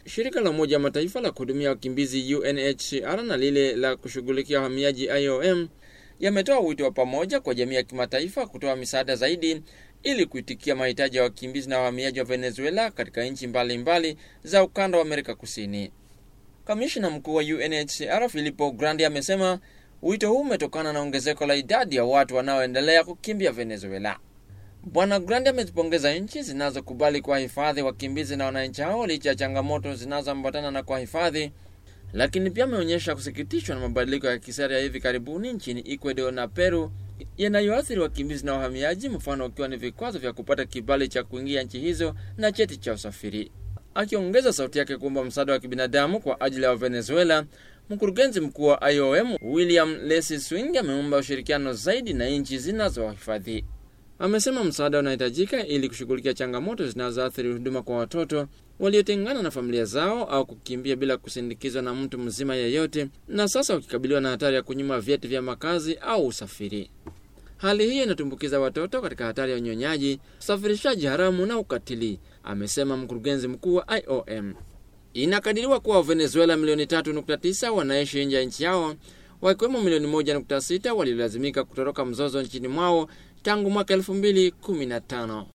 Shirika la Umoja wa Mataifa la kuhudumia wakimbizi UNHCR na lile la kushughulikia wahamiaji IOM yametoa wito wa pamoja kwa jamii ya kimataifa kutoa misaada zaidi ili kuitikia mahitaji ya wakimbizi na wahamiaji wa Venezuela katika nchi mbalimbali za ukanda wa Amerika Kusini. Kamishna mkuu wa UNHCR Filippo Grandi amesema wito huu umetokana na ongezeko la idadi ya watu wanaoendelea kukimbia Venezuela. Bwana Grandi amezipongeza nchi zinazokubali kuwahifadhi wakimbizi na wananchi hao licha ya changamoto zinazoambatana na kuwahifadhi, lakini pia ameonyesha kusikitishwa na mabadiliko ya kisera ya hivi karibuni nchini Ecuador na Peru yanayoathiri wakimbizi na wahamiaji, mfano ukiwa ni vikwazo vya kupata kibali cha kuingia nchi hizo na cheti cha usafiri. Akiongeza sauti yake kuomba msaada wa kibinadamu kwa ajili ya Venezuela, mkurugenzi mkuu wa IOM William Lesi Swing ameomba ushirikiano zaidi na nchi zinazowahifadhi. Amesema msaada unahitajika ili kushughulikia changamoto zinazoathiri huduma kwa watoto waliotengana na familia zao au kukimbia bila kusindikizwa na mtu mzima yeyote, na sasa wakikabiliwa na hatari ya kunyima vyeti vya makazi au usafiri. Hali hiyo inatumbukiza watoto katika hatari ya unyonyaji, usafirishaji haramu na ukatili, amesema mkurugenzi mkuu wa IOM. Inakadiriwa kuwa Venezuela milioni 3.9 wanaishi nje ya nchi yao, wakiwemo milioni 1.6 waliolazimika kutoroka mzozo nchini mwao tangu mwaka 2015.